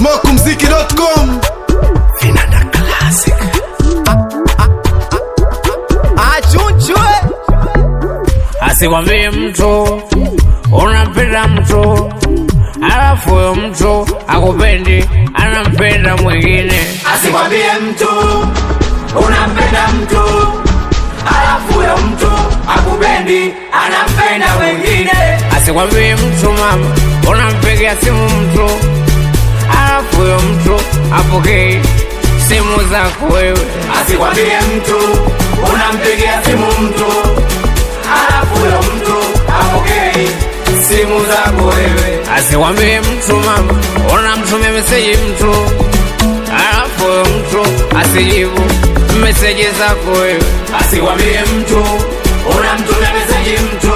smokumziki.com Vinanda Classic. achunchwe asikwambie mtu unampenda mtu alafu huyo mtu akupendi anampenda mwingine Asikwambie mtu unampenda mtu, alafu huyo mtu akupendi, anampenda mwingine. asikwambie mtu mama unampigia simu mtu alafu huyo mtu apokei simu zako wewe Asikwambie mtu unampigia simu mtu, alafu huyo mtu apokei simu zako wewe. asikwambie mtu mama unamtumia meseji mtu alafu huyo mtu asijibu meseji zako wewe Asikwambie mtu unamtumia meseji mtu,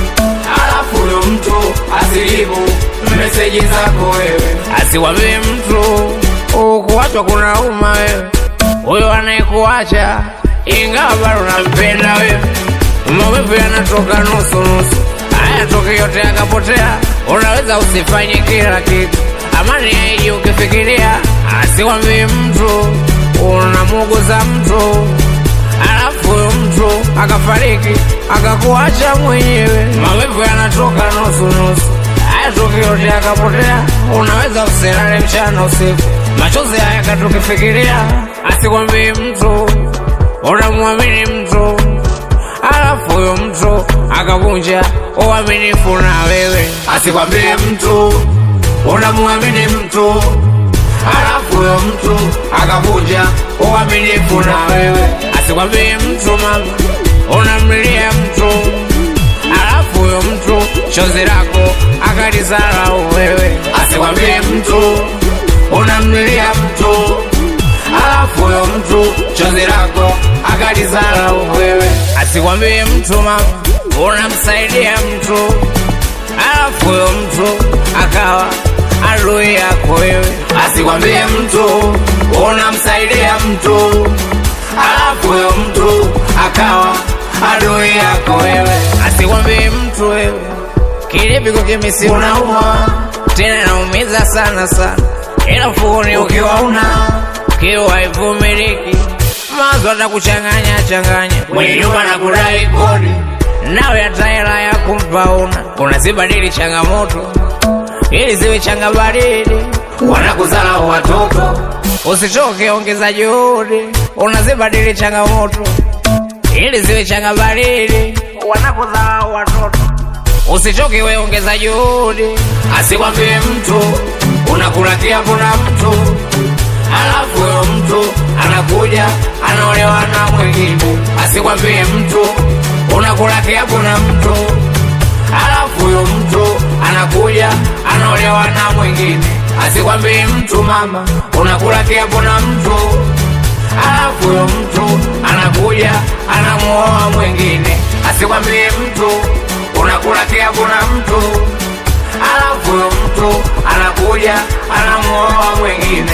alafu huyo mtu asijibu meseji zako wewe. asikwambie mtu ukuachwa kuna uma wewe huyo anayekuacha ingawa bado unampenda wewe maumivu yanatoka nusu nusu hayatoki yote yakapotea unaweza usifanye kila kitu amani yaiji ukifikiria asikwambie mtu unamuguza mtu alafu huyo mtu akafariki akakuacha mwenyewe maumivu yanatoka nusu nusu hayatoki yote yakapotea unaweza usilale mchana usiku machozi haya katukifikiria asikwambie mtu unamwamini mtu alafu huyo mtu akavunja uaminifu na wewe asikwambie mtu unamwamini mtu alafu huyo mtu akavunja uaminifu na wewe asikwambie mtu mama unamlilia mtu alafu huyo mtu chozi lako akalizarau wewe asikwambie mtu unamlilia mtu alafu huyo mtu chozi lako akalizarau wewe asikwambie mtu mama unamsaidia mtu alafu huyo mtu akawa adui yako wewe asikwambie mtu unamsaidia mtu alafu huyo mtu akawa adui yako wewe asikwambie mtu wewe kilipiko kimisi unauma tena naumiza sana sana ila mfukoni ukiwa una kiwa haivumiliki mazo atakuchanganya changanya mwenye nyumba na kudai kodi nawe hata hela ya kumpa una unazibadili changamoto ili ziwe changabadili wanakuzala watoto usichoke ongeza juhudi unazibadili changamoto ili ziwe changabadili wanakudharau watoto usichoke we ongeza juhudi asikwambie mtu unakula kiapo na mtu alafu huyo mtu anakuja anaolewa na mwingine asikwambie mtu unakula kiapo na mtu alafu huyo mtu anakuja anaolewa na mwingine asikwambie mtu mama unakula kiapo na mtu alafu huyo mtu anakuja anamuoa mwingine asikwambie mtu unakula kiapo na mtu alafu huyo mtu anakuja anamuoa mwingine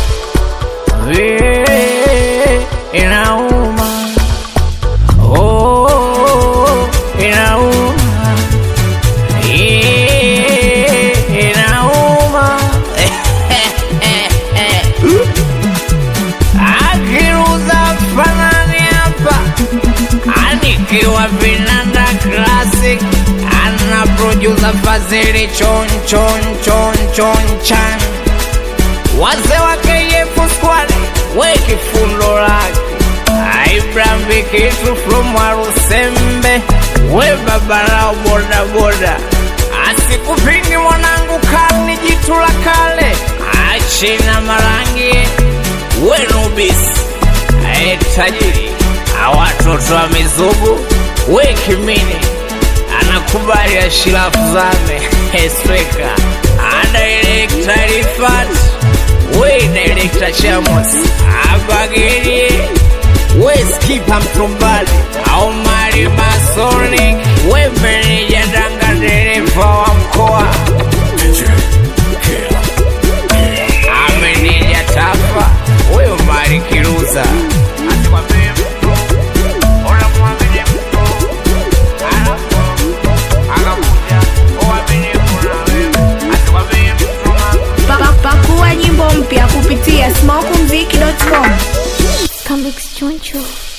Vile inauma oh, inauma Eh, inauma akiruza fanani hapa anikiwa vinanda classic ana producer fazili chon chon chon chon chan wazee wa KF squad we kifundo lake Abraham Bikitu from Warusembe we babalao boda boda asikupingi mwanangu kani jitu la kale achina marangi we nubisi ae tajiri awatoto wa mizugu we kimini anakubali ashirafu zame esweka adaelekta rifat we direkta chamos abageri we skipa mtumbali au mali masonic we meneja danga dereva wa mkoa ameneja tafa huyo mali kiruza asikwambie mtu unamwamini mtu alafu akakuja uaminifu na wewe asikwambie mtu mama Pa- Pakua nyimbo Mix Choncho.